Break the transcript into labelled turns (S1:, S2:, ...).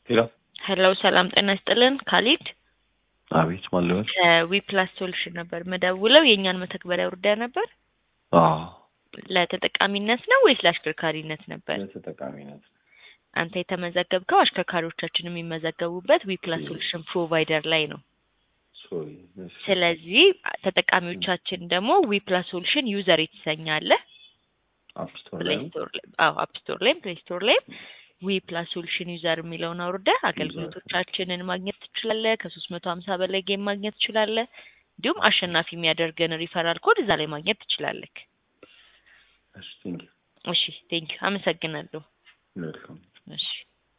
S1: ሄሎ
S2: ሄሎ ሰላም ጤና ይስጥልን ካሊድ
S1: አቤት ማን ልበል?
S2: ከዊፕላስ ሶሉሽን ነበር ምደውለው የእኛን መተግበሪያ ውርዳ ነበር
S1: አዎ
S2: ለተጠቃሚነት ነው ወይስ ለአሽከርካሪነት ነበር
S1: ለተጠቃሚነት
S2: አንተ የተመዘገብከው አሽከርካሪዎቻችን የሚመዘገቡበት ዊፕላስ ሶሉሽን ፕሮቫይደር ላይ ነው
S1: ሶሪ እሺ።
S2: ስለዚህ ተጠቃሚዎቻችን ደግሞ ዊፕላስ ሶሉሽን ዩዘር የተሰኛለ
S1: አፕ ስቶር
S2: ፕሌይ
S1: ላይ
S2: ስቶር ላይ አዎ አፕ ስቶር ላይም ፕሌይ ስቶር ላይም ዊ ፕላስ ሶሉሽን ዩዘር የሚለውን አውርደህ አገልግሎቶቻችንን ማግኘት ትችላለህ። ከሶስት መቶ ሀምሳ በላይ ጌም ማግኘት ትችላለህ። እንዲሁም አሸናፊ የሚያደርገን ሪፈራል ኮድ እዛ ላይ ማግኘት ትችላለህ።
S1: እሺ ቴንክ
S2: እሺ ቴንኪው አመሰግናለሁ።
S1: ዩ ዌልካም
S2: እሺ